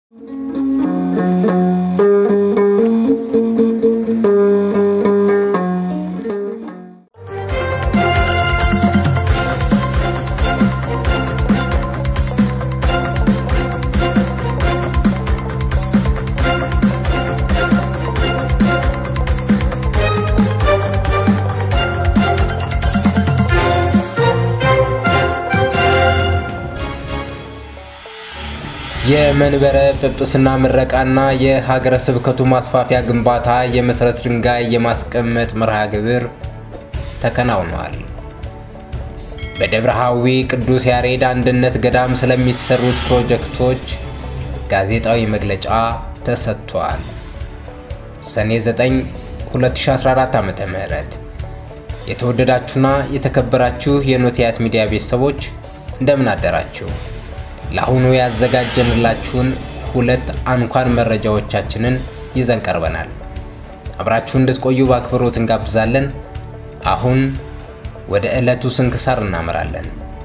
የመንበረ ጵጵስና ምረቃና የሀገረ ስብከቱ ማስፋፊያ ግንባታ የመሰረት ድንጋይ የማስቀመጥ መርሃ ግብር ተከናውኗል። በደብረ ሐዊ ቅዱስ ያሬድ አንድነት ገዳም ስለሚሰሩት ፕሮጀክቶች ጋዜጣዊ መግለጫ ተሰጥቷል። ሰኔ 9 2014 ዓ.ም የተወደዳችሁና የተከበራችሁ የኖቲያት ሚዲያ ቤተሰቦች እንደምን አደራችሁ? ለአሁኑ ያዘጋጀንላችሁን ሁለት አንኳር መረጃዎቻችንን ይዘን ቀርበናል። አብራችሁ እንድትቆዩ በአክብሮት እንጋብዛለን። አሁን ወደ ዕለቱ ስንክሳር እናመራለን።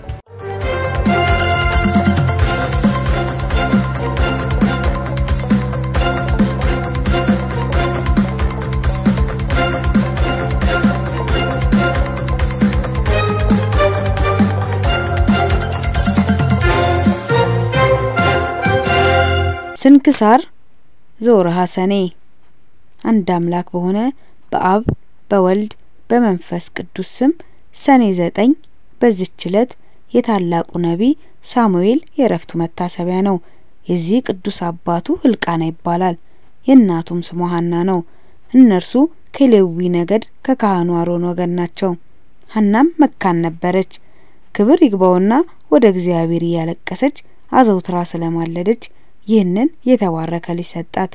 ስንክሳር ዘወርኀ ሰኔ። አንድ አምላክ በሆነ በአብ በወልድ በመንፈስ ቅዱስ ስም ሰኔ ዘጠኝ በዚች ዕለት የታላቁ ነቢይ ሳሙኤል የእረፍቱ መታሰቢያ ነው። የዚህ ቅዱስ አባቱ ሕልቃና ይባላል። የእናቱም ስሟ ሐና ነው። እነርሱ ከሌዊ ነገድ ከካህኑ አሮን ወገን ናቸው። ሐናም መካን ነበረች። ክብር ይግባውና ወደ እግዚአብሔር እያለቀሰች አዘውትራ ስለማለደች ይህንን የተባረከ ልጅ ሰጣት።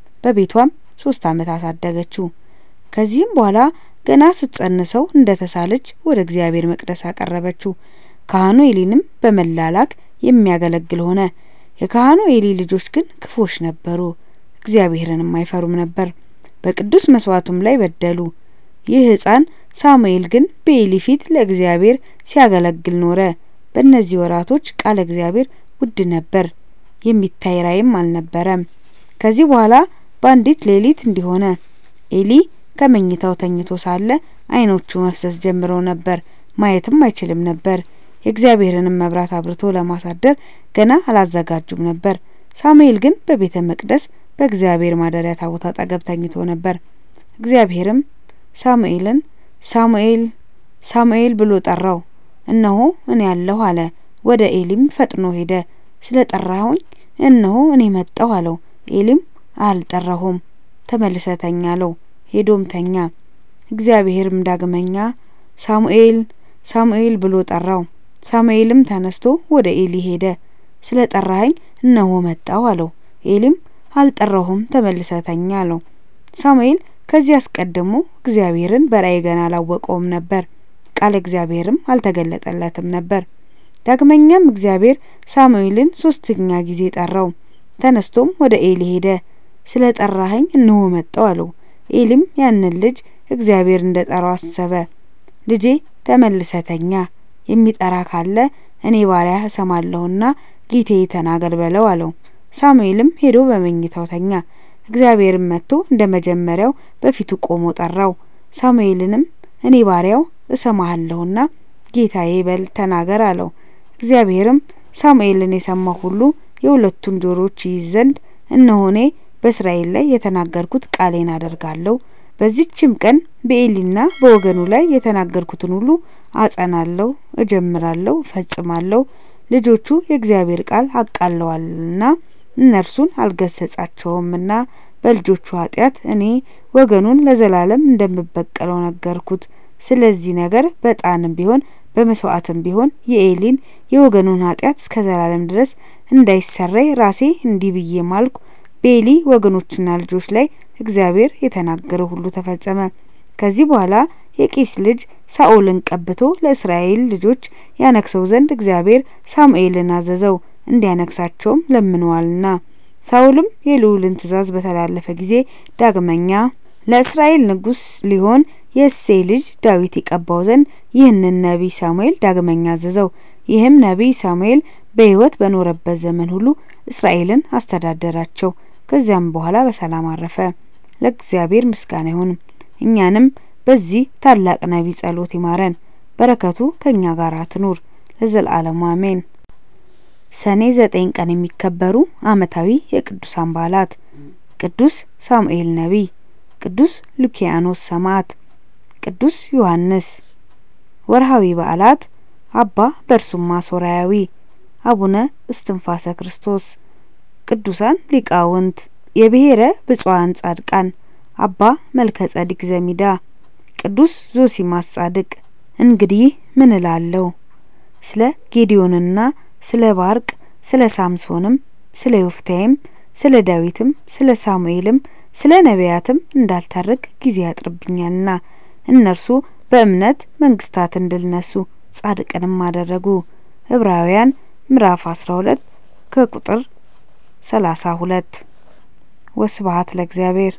በቤቷም ሶስት ዓመት አሳደገችው። ከዚህም በኋላ ገና ስትጸንሰው እንደ ተሳለች ወደ እግዚአብሔር መቅደስ አቀረበችው። ካህኑ ኤሊንም በመላላክ የሚያገለግል ሆነ። የካህኑ ኤሊ ልጆች ግን ክፉዎች ነበሩ፣ እግዚአብሔርንም አይፈሩም ነበር። በቅዱስ መስዋዕቱም ላይ በደሉ። ይህ ሕፃን ሳሙኤል ግን በኤሊ ፊት ለእግዚአብሔር ሲያገለግል ኖረ። በእነዚህ ወራቶች ቃለ እግዚአብሔር ውድ ነበር፣ የሚታይ ራእይም አልነበረም። ከዚህ በኋላ በአንዲት ሌሊት እንዲሆነ ኤሊ ከመኝታው ተኝቶ ሳለ ዓይኖቹ መፍሰስ ጀምረው ነበር፣ ማየትም አይችልም ነበር። የእግዚአብሔርንም መብራት አብርቶ ለማሳደር ገና አላዘጋጁም ነበር። ሳሙኤል ግን በቤተ መቅደስ በእግዚአብሔር ማደሪያ ታቦት አጠገብ ተኝቶ ነበር። እግዚአብሔርም ሳሙኤልን ሳሙኤል ሳሙኤል ብሎ ጠራው። እነሆ እኔ ያለሁ አለ። ወደ ኤሊም ፈጥኖ ሄደ። ስለ ጠራሁኝ እነሆ እኔ መጣሁ አለው። ኤሊም አልጠራሁም፣ ተመልሰ ተኛ አለው። ሄዶም ተኛ። እግዚአብሔርም ዳግመኛ ሳሙኤል ሳሙኤል ብሎ ጠራው። ሳሙኤልም ተነስቶ ወደ ኤሊ ሄደ። ስለ ጠራኸኝ እነሆ መጣሁ አለው። ኤሊም አልጠራሁም፣ ተመልሰ ተኛ አለው። ሳሙኤል ከዚህ አስቀድሞ እግዚአብሔርን በራእይ ገና አላወቀውም ነበር። ቃለ እግዚአብሔርም አልተገለጠለትም ነበር። ዳግመኛም እግዚአብሔር ሳሙኤልን ሶስተኛ ጊዜ ጠራው። ተነስቶም ወደ ኤሊ ሄደ። ስለ ጠራኸኝ እነሆ መጣሁ አለው። ኤሊም ያንን ልጅ እግዚአብሔር እንደ ጠራው አሰበ። ልጄ ተመልሰ ተኛ፣ የሚጠራ ካለ እኔ ባሪያ እሰማለሁና ጌታዬ ተናገር በለው አለው። ሳሙኤልም ሄዶ በመኝታው ተኛ። እግዚአብሔርም መጥቶ እንደ መጀመሪያው በፊቱ ቆሞ ጠራው። ሳሙኤልንም እኔ ባሪያው እሰማሃለሁና ጌታዬ በል ተናገር አለው። እግዚአብሔርም ሳሙኤልን የሰማ ሁሉ የሁለቱን ጆሮች ይይዝ ዘንድ እነሆ እኔ በእስራኤል ላይ የተናገርኩት ቃሌን አደርጋለሁ። በዚችም ቀን በኤሊና በወገኑ ላይ የተናገርኩትን ሁሉ አጸናለሁ፣ እጀምራለሁ፣ እፈጽማለሁ። ልጆቹ የእግዚአብሔር ቃል አቃለዋልና እነርሱን አልገሰጻቸውምና በልጆቹ ኃጢአት እኔ ወገኑን ለዘላለም እንደምበቀለው ነገርኩት። ስለዚህ ነገር በዕጣንም ቢሆን በመስዋዕትም ቢሆን የኤሊን የወገኑን ኃጢአት እስከ ዘላለም ድረስ እንዳይሰረይ ራሴ እንዲህ ብዬ ማልኩ። በኤሊ ወገኖችና ልጆች ላይ እግዚአብሔር የተናገረው ሁሉ ተፈጸመ። ከዚህ በኋላ የቂስ ልጅ ሳኦልን ቀብቶ ለእስራኤል ልጆች ያነግሰው ዘንድ እግዚአብሔር ሳሙኤልን አዘዘው፣ እንዲያነግሳቸውም ለምነዋልና። ሳኦልም የልዑልን ትእዛዝ በተላለፈ ጊዜ ዳግመኛ ለእስራኤል ንጉሥ ሊሆን የእሴይ ልጅ ዳዊት ይቀባው ዘንድ ይህንን ነቢይ ሳሙኤል ዳግመኛ አዘዘው። ይህም ነቢይ ሳሙኤል በሕይወት በኖረበት ዘመን ሁሉ እስራኤልን አስተዳደራቸው። ከዚያም በኋላ በሰላም አረፈ። ለእግዚአብሔር ምስጋና ይሁን። እኛንም በዚህ ታላቅ ነቢይ ጸሎት ይማረን፣ በረከቱ ከእኛ ጋር ትኑር ለዘላለሙ አሜን። ሰኔ ዘጠኝ ቀን የሚከበሩ ዓመታዊ የቅዱሳን በዓላት ቅዱስ ሳሙኤል ነቢይ፣ ቅዱስ ሉኪያኖስ ሰማዕት፣ ቅዱስ ዮሐንስ። ወርሃዊ በዓላት አባ በርሱማ ሶርያዊ፣ አቡነ እስትንፋሰ ክርስቶስ። ቅዱሳን ሊቃውንት የብሔረ ብፁዓን ጻድቃን አባ መልከ ጸዲቅ ዘሚዳ፣ ቅዱስ ዞሲማስ ጻድቅ። እንግዲህ ምን እላለሁ ስለ ጌዲዮንና ስለ ባርቅ ስለ ሳምሶንም ስለ ዮፍታይም ስለ ዳዊትም ስለ ሳሙኤልም ስለ ነቢያትም እንዳልተርክ ጊዜ ያጥርብኛልና እነርሱ በእምነት መንግስታትን ድል ነሱ፣ ጻድቅንም አደረጉ። ዕብራውያን ምዕራፍ 12 ከቁጥር 32። ወስብሐት ለእግዚአብሔር።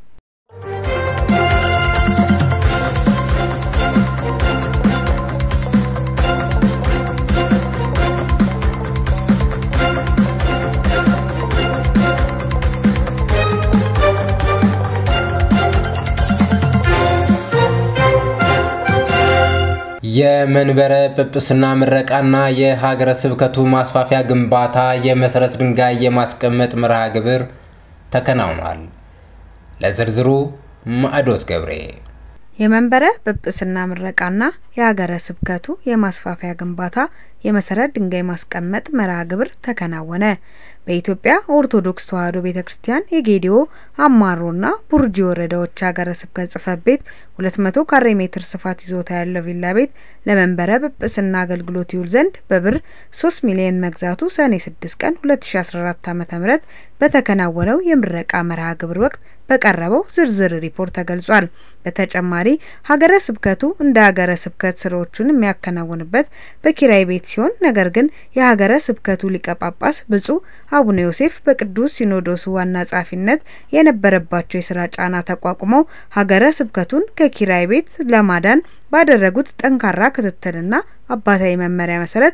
የመንበረ ጵጵስና ምረቃና የሀገረ ስብከቱ ማስፋፊያ ግንባታ የመሰረት ድንጋይ የማስቀመጥ መርሃ ግብር ተከናውኗል። ለዝርዝሩ ማዕዶት ገብሬ። የመንበረ ጵጵስና ምረቃና የሀገረ ስብከቱ የማስፋፊያ ግንባታ የመሰረት ድንጋይ ማስቀመጥ መርሃ ግብር ተከናወነ። በኢትዮጵያ ኦርቶዶክስ ተዋሕዶ ቤተ ክርስቲያን የጌዲዮ አማሮና ቡርጂ ወረዳዎች ሀገረ ስብከት ጽሕፈት ቤት 200 ካሬ ሜትር ስፋት ይዞታ ያለው ቪላ ቤት ለመንበረ ጵጵስና አገልግሎት ይውል ዘንድ በብር 3 ሚሊዮን መግዛቱ ሰኔ 6 ቀን 2014 ዓ.ም በተከናወነው የምረቃ መርሃ ግብር ወቅት በቀረበው ዝርዝር ሪፖርት ተገልጿል። በተጨማሪ ሀገረ ስብከቱ እንደ ሀገረ ስብከት ስራዎቹን የሚያከናውንበት በኪራይ ቤት ሲሆን ነገር ግን የሀገረ ስብከቱ ሊቀ ጳጳስ ብፁዕ አቡነ ዮሴፍ በቅዱስ ሲኖዶሱ ዋና ጸሐፊነት የነበረባቸው የስራ ጫና ተቋቁመው ሀገረ ስብከቱን ከኪራይ ቤት ለማዳን ባደረጉት ጠንካራ ክትትልና አባታዊ መመሪያ መሰረት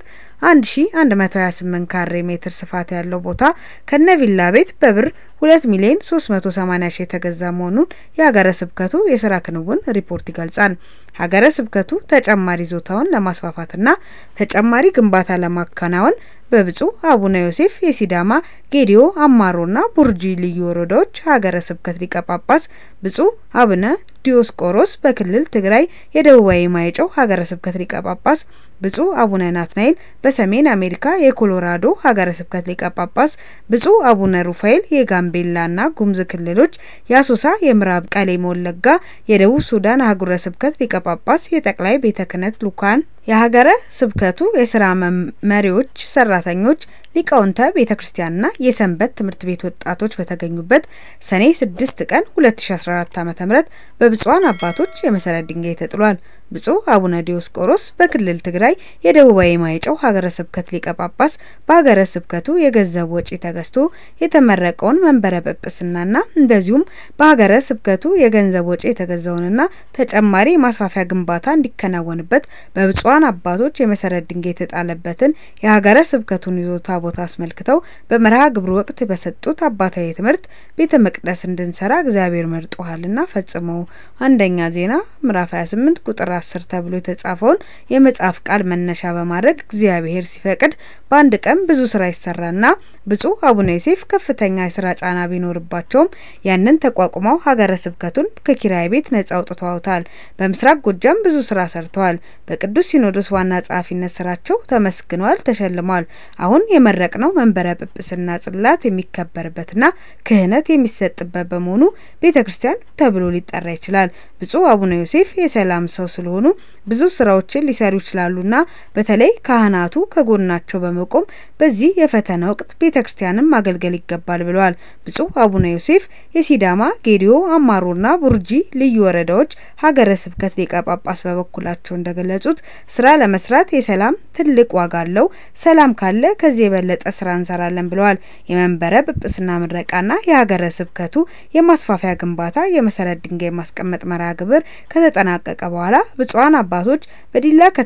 1128 ካሬ ሜትር ስፋት ያለው ቦታ ከነ ቪላ ቤት በብር 2 ሚሊዮን 380 ሺህ የተገዛ መሆኑን የሀገረ ስብከቱ የስራ ክንውን ሪፖርት ይገልጻል። ሀገረ ስብከቱ ተጨማሪ ይዞታውን ለማስፋፋትና ተጨማሪ ግንባታ ለማከናወን በብፁዕ አቡነ ዮሴፍ የሲዳማ ጌዲዮ አማሮና ቡርጂ ልዩ ወረዳዎች ሀገረ ስብከት ሊቀ ጳጳስ ብፁዕ አቡነ ዲዮስቆሮስ በክልል ትግራይ የደቡባዊ ማይጨው ሀገረ ስብከት ሊቀ ጳጳስ ብፁዕ አቡነ ናትናኤል በሰሜን አሜሪካ የኮሎራዶ ሀገረ ስብከት ሊቀ ጳጳስ ብፁዕ አቡነ ሩፋኤል የጋምቤላና ጉሙዝ ክልሎች የአሶሳ የምዕራብ ቀሌም ወለጋ የደቡብ ሱዳን አህጉረ ስብከት ሊቀ ጳጳስ የጠቅላይ ቤተ ክህነት ልኡካን የሀገረ ስብከቱ የስራ መሪዎች፣ ሰራተኞች፣ ሊቃውንተ ቤተ ክርስቲያንና የሰንበት ትምህርት ቤት ወጣቶች በተገኙበት ሰኔ 6 ቀን 2014 ዓ.ም በብፁዓን አባቶች የመሰረት ድንጋይ ተጥሏል። ብፁዕ አቡነ ዲዮስቆሮስ በክልል ትግራይ የደቡባዊ ማይጨው ሀገረ ስብከት ሊቀ ጳጳስ በሀገረ ስብከቱ የገንዘብ ወጪ ተገዝቶ የተመረቀውን መንበረ ጵጵስናና እንደዚሁም በሀገረ ስብከቱ የገንዘብ ወጪ የተገዛውንና ተጨማሪ የማስፋፊያ ግንባታ እንዲከናወንበት በብፁዓን አባቶች የመሰረት ድንጋይ የተጣለበትን የሀገረ ስብከቱን ይዞታ ቦታ አስመልክተው በመርሃ ግብሩ ወቅት በሰጡት አባታዊ ትምህርት ቤተ መቅደስ እንድንሰራ እግዚአብሔር መርጦሃልና ፈጽመው አንደኛ ዜና ምዕራፍ 28 ቁጥር 10 ተብሎ የተጻፈውን የመጽሐፍ ቃል መነሻ በማድረግ እግዚአብሔር ሲፈቅድ በአንድ ቀን ብዙ ስራ ይሰራና ብፁዕ አቡነ ዮሴፍ ከፍተኛ የስራ ጫና ቢኖርባቸውም ያንን ተቋቁመው ሀገረ ስብከቱን ከኪራይ ቤት ነጻ አውጥተዋታል። በምስራቅ ጎጃም ብዙ ስራ ሰርተዋል። በቅዱስ ሲኖዶስ ዋና ጸሐፊነት ስራቸው ተመስግነዋል፣ ተሸልመዋል። አሁን የመረቅነው መንበረ ጵጵስና ጽላት የሚከበርበትና ክህነት የሚሰጥበት በመሆኑ ቤተ ክርስቲያን ተብሎ ሊጠራ ይችላል። ብፁዕ አቡነ ዮሴፍ የሰላም ሰው ስለሆኑ ብዙ ስራዎችን ሊሰሩ ይችላሉና በተለይ ካህናቱ ከጎናቸው በመቆም በዚህ የፈተና ወቅት ቤተ ክርስቲያንን ማገልገል ይገባል ብለዋል። ብፁዕ አቡነ ዮሴፍ የሲዳማ ጌዲዮ፣ አማሮና ቡርጂ ልዩ ወረዳዎች ሀገረ ስብከት ሊቀ ጳጳስ በበኩላቸው እንደገለጹት ስራ ለመስራት የሰላም ትልቅ ዋጋ አለው። ሰላም ካለ ከዚህ የበለጠ ስራ እንሰራለን ብለዋል። የመንበረ ጵጵስና ምረቃና የሀገረ ስብከቱ የማስፋፊያ ግንባታ የመሰረት ድንጋይ ማስቀመጥ መርሃ ግብር ከተጠናቀቀ በኋላ ብፁዓን አባቶች በዲላ ከተማ የሚገኙ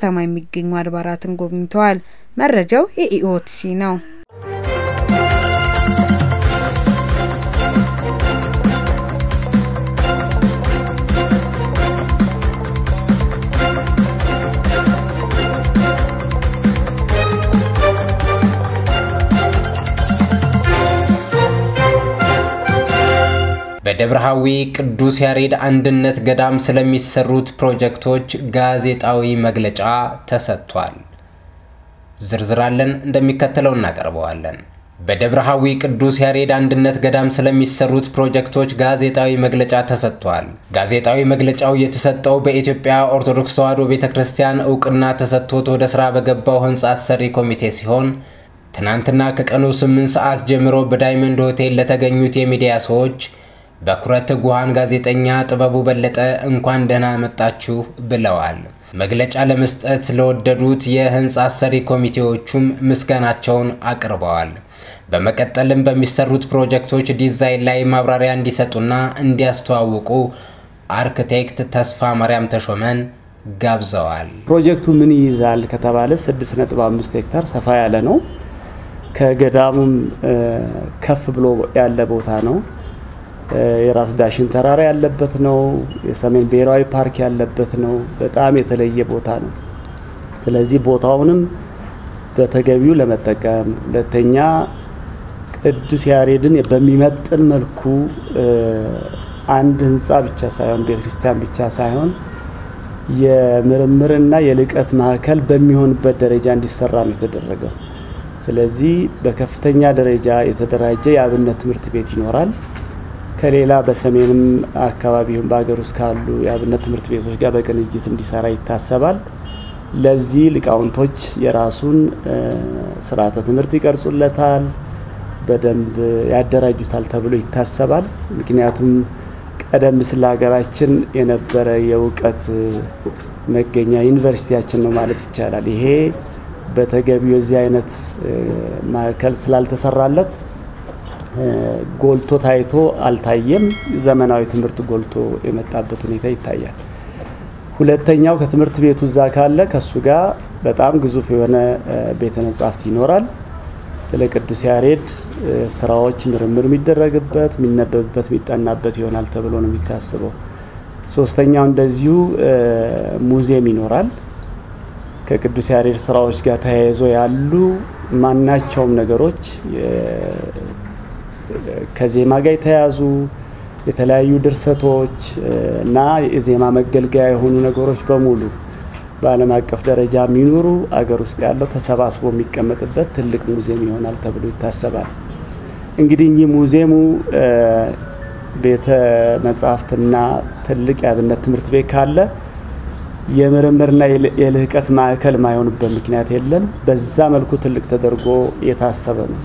የሚገኙ አድባራትን ጎብኝተዋል። መረጃው የኢኦቲሲ ነው። በደብረሃዊ ቅዱስ ያሬድ አንድነት ገዳም ስለሚሰሩት ፕሮጀክቶች ጋዜጣዊ መግለጫ ተሰጥቷል። ዝርዝራለን እንደሚከተለው እናቀርበዋለን። በደብረሃዊ ቅዱስ ያሬድ አንድነት ገዳም ስለሚሰሩት ፕሮጀክቶች ጋዜጣዊ መግለጫ ተሰጥቷል። ጋዜጣዊ መግለጫው የተሰጠው በኢትዮጵያ ኦርቶዶክስ ተዋሕዶ ቤተ ክርስቲያን እውቅና ተሰጥቶት ወደ ስራ በገባው ህንፃ አሰሪ ኮሚቴ ሲሆን ትናንትና ከቀኑ 8 ሰዓት ጀምሮ በዳይመንድ ሆቴል ለተገኙት የሚዲያ ሰዎች በኩረት ጉሃን ጋዜጠኛ ጥበቡ በለጠ እንኳን ደህና መጣችሁ ብለዋል። መግለጫ ለመስጠት ለወደዱት የህንፃ አሰሪ ኮሚቴዎቹም ምስጋናቸውን አቅርበዋል። በመቀጠልም በሚሰሩት ፕሮጀክቶች ዲዛይን ላይ ማብራሪያ እንዲሰጡና እንዲያስተዋውቁ አርክቴክት ተስፋ ማርያም ተሾመን ጋብዘዋል። ፕሮጀክቱ ምን ይይዛል ከተባለ 6.5 ሄክታር ሰፋ ያለ ነው። ከገዳሙም ከፍ ብሎ ያለ ቦታ ነው። የራስ ዳሽን ተራራ ያለበት ነው። የሰሜን ብሔራዊ ፓርክ ያለበት ነው። በጣም የተለየ ቦታ ነው። ስለዚህ ቦታውንም በተገቢው ለመጠቀም ሁለተኛ ቅዱስ ያሬድን በሚመጥን መልኩ አንድ ህንፃ ብቻ ሳይሆን ቤተክርስቲያን ብቻ ሳይሆን የምርምርና የልቀት ማዕከል በሚሆንበት ደረጃ እንዲሰራ ነው የተደረገው። ስለዚህ በከፍተኛ ደረጃ የተደራጀ የአብነት ትምህርት ቤት ይኖራል። ከሌላ በሰሜንም አካባቢውን በሀገር ውስጥ ካሉ የአብነት ትምህርት ቤቶች ጋር በቅንጅት እንዲሰራ ይታሰባል። ለዚህ ሊቃውንቶች የራሱን ስርዓተ ትምህርት ይቀርጹለታል፣ በደንብ ያደራጁታል ተብሎ ይታሰባል። ምክንያቱም ቀደም ሲል ሀገራችን የነበረ የእውቀት መገኛ ዩኒቨርሲቲያችን ነው ማለት ይቻላል። ይሄ በተገቢው የዚህ አይነት ማዕከል ስላልተሰራለት ጎልቶ ታይቶ አልታየም። ዘመናዊ ትምህርት ጎልቶ የመጣበት ሁኔታ ይታያል። ሁለተኛው ከትምህርት ቤቱ እዛ ካለ ከሱ ጋር በጣም ግዙፍ የሆነ ቤተ መጻሕፍት ይኖራል። ስለ ቅዱስ ያሬድ ስራዎች ምርምር የሚደረግበት፣ የሚነበብበት፣ የሚጠናበት ይሆናል ተብሎ ነው የሚታስበው። ሶስተኛው እንደዚሁ ሙዚየም ይኖራል። ከቅዱስ ያሬድ ስራዎች ጋር ተያይዞ ያሉ ማናቸውም ነገሮች ከዜማ ጋር የተያዙ የተለያዩ ድርሰቶች እና የዜማ መገልገያ የሆኑ ነገሮች በሙሉ በዓለም አቀፍ ደረጃ የሚኖሩ አገር ውስጥ ያለው ተሰባስቦ የሚቀመጥበት ትልቅ ሙዚየም ይሆናል ተብሎ ይታሰባል። እንግዲህ እኚህ ሙዚየሙ ቤተ መጻሕፍትና ትልቅ የአብነት ትምህርት ቤት ካለ የምርምርና የልህቀት ማዕከል ማይሆንበት ምክንያት የለም። በዛ መልኩ ትልቅ ተደርጎ የታሰበ ነው።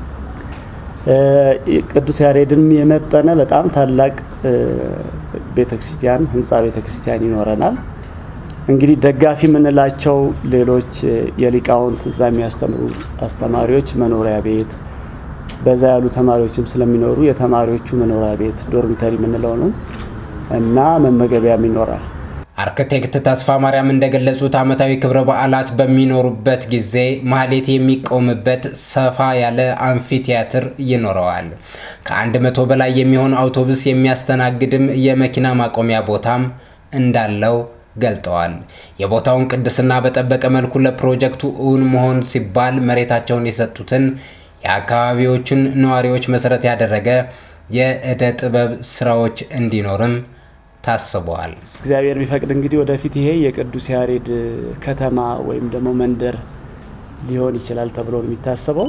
ቅዱስ ያሬድን የመጠነ በጣም ታላቅ ቤተ ክርስቲያን ህንፃ ቤተ ክርስቲያን ይኖረናል። እንግዲህ ደጋፊ የምንላቸው ሌሎች የሊቃውንት እዛ የሚያስተምሩ አስተማሪዎች መኖሪያ ቤት፣ በዛ ያሉ ተማሪዎችም ስለሚኖሩ የተማሪዎቹ መኖሪያ ቤት ዶርሚተሪ የምንለው ነው እና መመገቢያም ይኖራል። አርክቴክት ተስፋ ማርያም እንደገለጹት ዓመታዊ ክብረ በዓላት በሚኖሩበት ጊዜ ማህሌት የሚቆምበት ሰፋ ያለ አምፊ ቲያትር ይኖረዋል። ከአንድ መቶ በላይ የሚሆን አውቶቡስ የሚያስተናግድም የመኪና ማቆሚያ ቦታም እንዳለው ገልጠዋል። የቦታውን ቅድስና በጠበቀ መልኩ ለፕሮጀክቱ እውን መሆን ሲባል መሬታቸውን የሰጡትን የአካባቢዎቹን ነዋሪዎች መሰረት ያደረገ የእደ ጥበብ ስራዎች እንዲኖርም ታስበዋል። እግዚአብሔር ቢፈቅድ እንግዲህ ወደፊት ይሄ የቅዱስ ያሬድ ከተማ ወይም ደግሞ መንደር ሊሆን ይችላል ተብሎ ነው የሚታሰበው።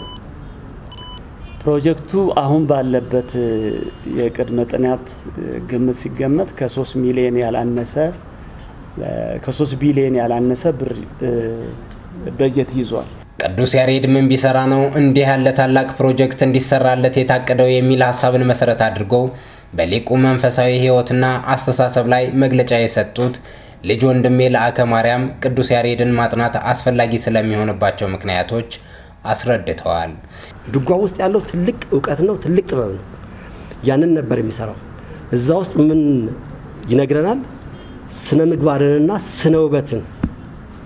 ፕሮጀክቱ አሁን ባለበት የቅድመ ጥናት ግምት ሲገመት ከሶስት ሚሊዮን ያላነሰ ከሶስት ቢሊዮን ያላነሰ ብር በጀት ይዟል። ቅዱስ ያሬድ ምን ቢሰራ ነው እንዲህ ያለ ታላቅ ፕሮጀክት እንዲሰራለት የታቀደው የሚል ሀሳብን መሰረት አድርጎ በሊቁ መንፈሳዊ ሕይወትና አስተሳሰብ ላይ መግለጫ የሰጡት ልጅ ወንድሜ ለአከ ማርያም ቅዱስ ያሬድን ማጥናት አስፈላጊ ስለሚሆንባቸው ምክንያቶች አስረድተዋል። ድጓ ውስጥ ያለው ትልቅ እውቀት ነው፣ ትልቅ ጥበብ ነው። ያንን ነበር የሚሰራው። እዛ ውስጥ ምን ይነግረናል? ስነ ምግባርንና ስነ ውበትን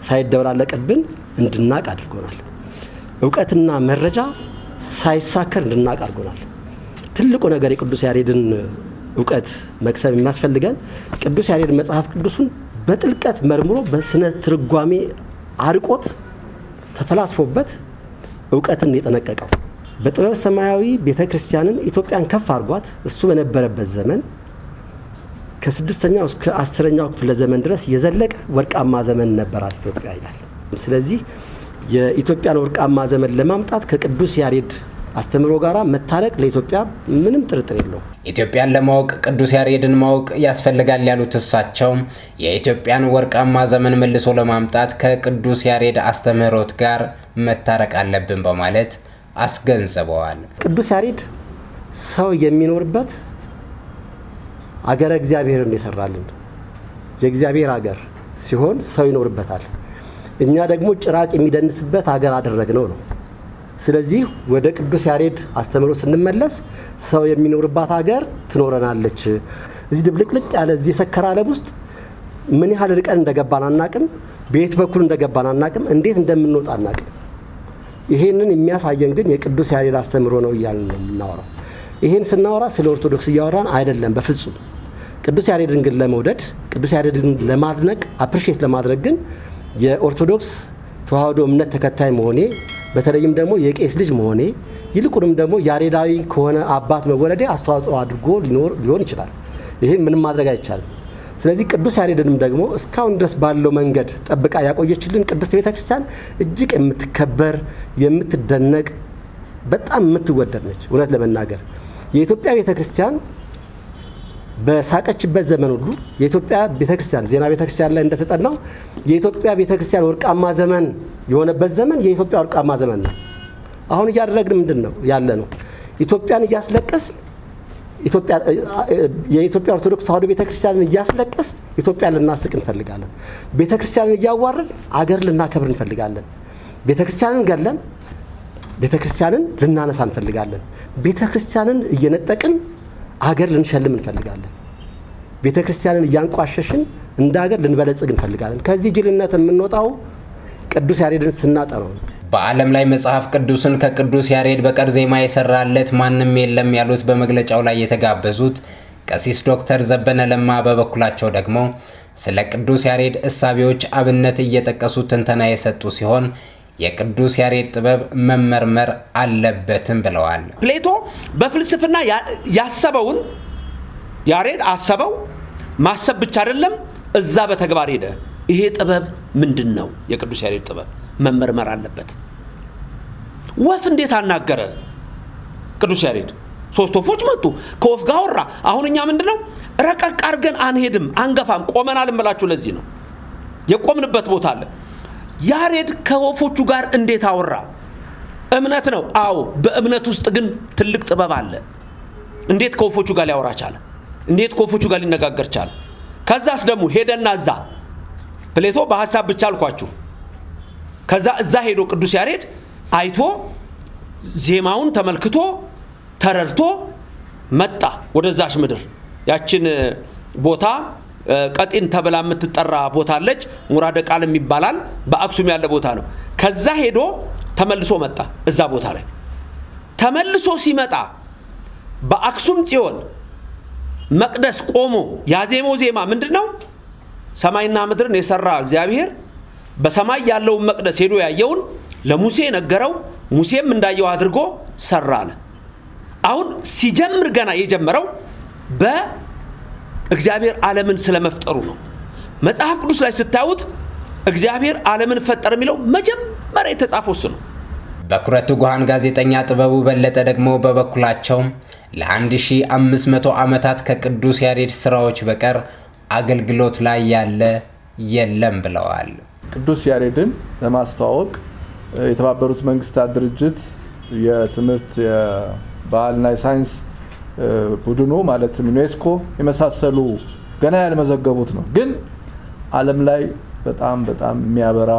ሳይደበላለቅብን እንድናቅ አድርጎናል። እውቀትና መረጃ ሳይሳከር እንድናቅ አድርጎናል። ትልቁ ነገር የቅዱስ ያሬድን እውቀት መቅሰም የሚያስፈልገን ቅዱስ ያሬድ መጽሐፍ ቅዱሱን በጥልቀት መርምሮ በስነ ትርጓሜ አርቆት ተፈላስፎበት እውቀትን የጠነቀቀው በጥበብ ሰማያዊ ቤተ ክርስቲያንን ኢትዮጵያን ከፍ አድርጓት እሱ በነበረበት ዘመን ከስድስተኛው እስከ አስረኛው ክፍለ ዘመን ድረስ የዘለቀ ወርቃማ ዘመን ነበራት ኢትዮጵያ ይላል። ስለዚህ የኢትዮጵያን ወርቃማ ዘመን ለማምጣት ከቅዱስ ያሬድ አስተምሮ ጋራ መታረቅ ለኢትዮጵያ ምንም ጥርጥር የለውም። ኢትዮጵያን ለማወቅ ቅዱስ ያሬድን ማወቅ ያስፈልጋል ያሉት እሳቸው የኢትዮጵያን ወርቃማ ዘመን መልሶ ለማምጣት ከቅዱስ ያሬድ አስተምህሮት ጋር መታረቅ አለብን በማለት አስገንዝበዋል። ቅዱስ ያሬድ ሰው የሚኖርበት አገረ እግዚአብሔርን የሰራልን የእግዚአብሔር አገር ሲሆን ሰው ይኖርበታል። እኛ ደግሞ ጭራቅ የሚደንስበት አገር አደረግነው ነው። ስለዚህ ወደ ቅዱስ ያሬድ አስተምሮ ስንመለስ ሰው የሚኖርባት ሀገር ትኖረናለች። እዚህ ድብልቅልቅ ያለ እዚህ የሰከረ ዓለም ውስጥ ምን ያህል ርቀን እንደገባን አናቅም። በየት በኩል እንደገባን አናቅም። እንዴት እንደምንወጣ አናቅም። ይሄንን የሚያሳየን ግን የቅዱስ ያሬድ አስተምሮ ነው እያልን ነው የምናወራው። ይሄን ስናወራ ስለ ኦርቶዶክስ እያወራን አይደለም፣ በፍጹም ቅዱስ ያሬድን ግን ለመውደድ ቅዱስ ያሬድን ለማድነቅ አፕሪሼት ለማድረግ ግን የኦርቶዶክስ ተዋህዶ እምነት ተከታይ መሆኔ በተለይም ደግሞ የቄስ ልጅ መሆኔ ይልቁንም ደግሞ ያሬዳዊ ከሆነ አባት መወለዴ አስተዋጽኦ አድርጎ ሊኖር ሊሆን ይችላል። ይህን ምንም ማድረግ አይቻልም። ስለዚህ ቅዱስ ያሬድንም ደግሞ እስካሁን ድረስ ባለው መንገድ ጠብቃ ያቆየችልን ቅድስት ቤተ ክርስቲያን እጅግ የምትከበር የምትደነቅ በጣም የምትወደድ ነች። እውነት ለመናገር የኢትዮጵያ ቤተ ክርስቲያን በሳቀችበት ዘመን ሁሉ የኢትዮጵያ ቤተክርስቲያን ዜና ቤተክርስቲያን ላይ እንደተጠናው የኢትዮጵያ ቤተክርስቲያን ወርቃማ ዘመን የሆነበት ዘመን የኢትዮጵያ ወርቃማ ዘመን ነው። አሁን እያደረግን ምንድን ነው ያለ ነው? ኢትዮጵያን እያስለቀስ የኢትዮጵያ ኦርቶዶክስ ተዋህዶ ቤተክርስቲያንን እያስለቀስ ኢትዮጵያን ልናስቅ እንፈልጋለን። ቤተክርስቲያንን እያዋረን አገር ልናከብር እንፈልጋለን። ቤተክርስቲያንን ገለን ቤተክርስቲያንን ልናነሳ እንፈልጋለን። ቤተክርስቲያንን እየነጠቅን አገር ልንሸልም እንፈልጋለን። ቤተ ክርስቲያንን እያንቋሸሽን እንደ ሀገር ልንበለጽግ እንፈልጋለን። ከዚህ ጅልነት የምንወጣው ቅዱስ ያሬድን ስናጠነው ነው። በዓለም ላይ መጽሐፍ ቅዱስን ከቅዱስ ያሬድ በቀር ዜማ የሰራለት ማንም የለም ያሉት በመግለጫው ላይ የተጋበዙት ቀሲስ ዶክተር ዘበነ ለማ በበኩላቸው ደግሞ ስለ ቅዱስ ያሬድ እሳቤዎች አብነት እየጠቀሱ ትንተና የሰጡ ሲሆን የቅዱስ ያሬድ ጥበብ መመርመር አለበትም ብለዋል። ፕሌቶ በፍልስፍና ያሰበውን ያሬድ አሰበው። ማሰብ ብቻ አይደለም፣ እዛ በተግባር ሄደ። ይሄ ጥበብ ምንድን ነው? የቅዱስ ያሬድ ጥበብ መመርመር አለበት። ወፍ እንዴት አናገረ ቅዱስ ያሬድ? ሶስት ወፎች መጡ፣ ከወፍ ጋር አወራ። አሁን እኛ ምንድን ነው ረቀቅ አድርገን አንሄድም፣ አንገፋም፣ ቆመናል እምላችሁ። ለዚህ ነው የቆምንበት ቦታ አለ። ያሬድ ከወፎቹ ጋር እንዴት አወራ? እምነት ነው። አዎ፣ በእምነት ውስጥ ግን ትልቅ ጥበብ አለ። እንዴት ከወፎቹ ጋር ሊያወራ ቻለ? እንዴት ከወፎቹ ጋር ሊነጋገር ቻለ? ከዛስ ደግሞ ሄደና እዛ ፕሌቶ በሀሳብ ብቻ አልኳችሁ። ከዛ እዛ ሄዶ ቅዱስ ያሬድ አይቶ ዜማውን ተመልክቶ ተረድቶ መጣ ወደዛች ምድር ያችን ቦታ ቀጢን ተብላ የምትጠራ ቦታ አለች። ሙራደ ቃልም ይባላል። በአክሱም ያለ ቦታ ነው። ከዛ ሄዶ ተመልሶ መጣ። እዛ ቦታ ላይ ተመልሶ ሲመጣ በአክሱም ጽዮን መቅደስ ቆሞ ያዜመው ዜማ ምንድን ነው? ሰማይና ምድርን የሰራ እግዚአብሔር በሰማይ ያለውን መቅደስ ሄዶ ያየውን ለሙሴ ነገረው። ሙሴም እንዳየው አድርጎ ሰራ አለ። አሁን ሲጀምር ገና የጀመረው በ እግዚአብሔር ዓለምን ስለመፍጠሩ ነው። መጽሐፍ ቅዱስ ላይ ስታዩት እግዚአብሔር ዓለምን ፈጠረ የሚለው መጀመሪያ የተጻፈው እሱ ነው። በኩረ ትጉሃን ጋዜጠኛ ጥበቡ በለጠ ደግሞ በበኩላቸው ለ1500 ዓመታት ከቅዱስ ያሬድ ስራዎች በቀር አገልግሎት ላይ ያለ የለም ብለዋል። ቅዱስ ያሬድን ለማስተዋወቅ የተባበሩት መንግስታት ድርጅት የትምህርት የባህልና የሳይንስ ቡድኑ ማለትም ዩኔስኮ የመሳሰሉ ገና ያልመዘገቡት ነው። ግን ዓለም ላይ በጣም በጣም የሚያበራ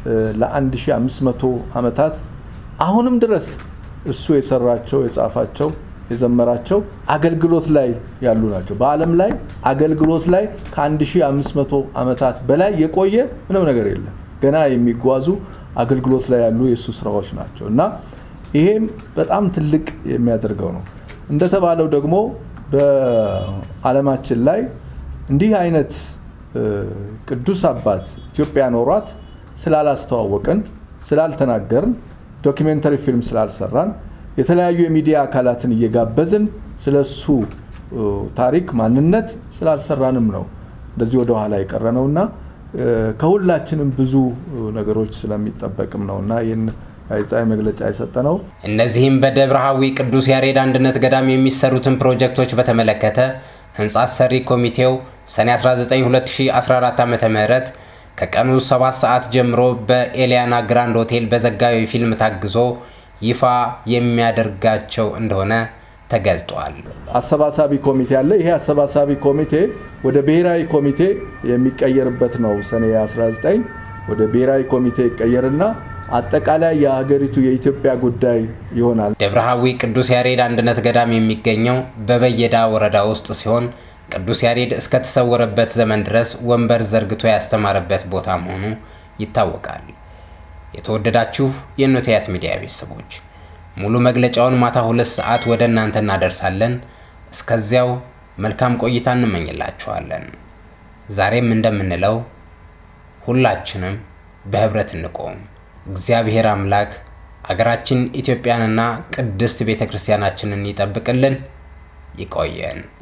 ለ1500 ዓመታት አሁንም ድረስ እሱ የሰራቸው የጻፋቸው የዘመራቸው አገልግሎት ላይ ያሉ ናቸው። በዓለም ላይ አገልግሎት ላይ ከ1500 ዓመታት በላይ የቆየ ምንም ነገር የለም። ገና የሚጓዙ አገልግሎት ላይ ያሉ የእሱ ስራዎች ናቸው እና ይሄም በጣም ትልቅ የሚያደርገው ነው። እንደተባለው ደግሞ በዓለማችን ላይ እንዲህ አይነት ቅዱስ አባት ኢትዮጵያ ኖሯት ስላላስተዋወቅን፣ ስላልተናገርን፣ ዶኪሜንተሪ ፊልም ስላልሰራን፣ የተለያዩ የሚዲያ አካላትን እየጋበዝን ስለሱ ታሪክ ማንነት ስላልሰራንም ነው እንደዚህ ወደ ኋላ የቀረ ነውና ከሁላችንም ብዙ ነገሮች ስለሚጠበቅም ነውና ይህን ጋዜጣዊ መግለጫ የሰጠ ነው። እነዚህም በደብረ ሐዊ ቅዱስ ያሬድ አንድነት ገዳም የሚሰሩትን ፕሮጀክቶች በተመለከተ ህንፃ አሰሪ ኮሚቴው ሰኔ 19 2014 ዓ ም ከቀኑ 7 ሰዓት ጀምሮ በኤሊያና ግራንድ ሆቴል በዘጋቢ ፊልም ታግዞ ይፋ የሚያደርጋቸው እንደሆነ ተገልጧል። አሰባሳቢ ኮሚቴ አለ። ይሄ አሰባሳቢ ኮሚቴ ወደ ብሔራዊ ኮሚቴ የሚቀየርበት ነው። ሰኔ 19 ወደ ብሔራዊ ኮሚቴ ይቀየርና አጠቃላይ የሀገሪቱ የኢትዮጵያ ጉዳይ ይሆናል። ደብረ ሐዊ ቅዱስ ያሬድ አንድነት ገዳም የሚገኘው በበየዳ ወረዳ ውስጥ ሲሆን ቅዱስ ያሬድ እስከተሰወረበት ዘመን ድረስ ወንበር ዘርግቶ ያስተማረበት ቦታ መሆኑ ይታወቃል። የተወደዳችሁ የኖቲያት ሚዲያ ቤተሰቦች ሙሉ መግለጫውን ማታ ሁለት ሰዓት ወደ እናንተ እናደርሳለን። እስከዚያው መልካም ቆይታ እንመኝላችኋለን። ዛሬም እንደምንለው ሁላችንም በህብረት እንቆም። እግዚአብሔር አምላክ አገራችን ኢትዮጵያንና ቅድስት ቤተ ክርስቲያናችንን ይጠብቅልን። ይቆየን።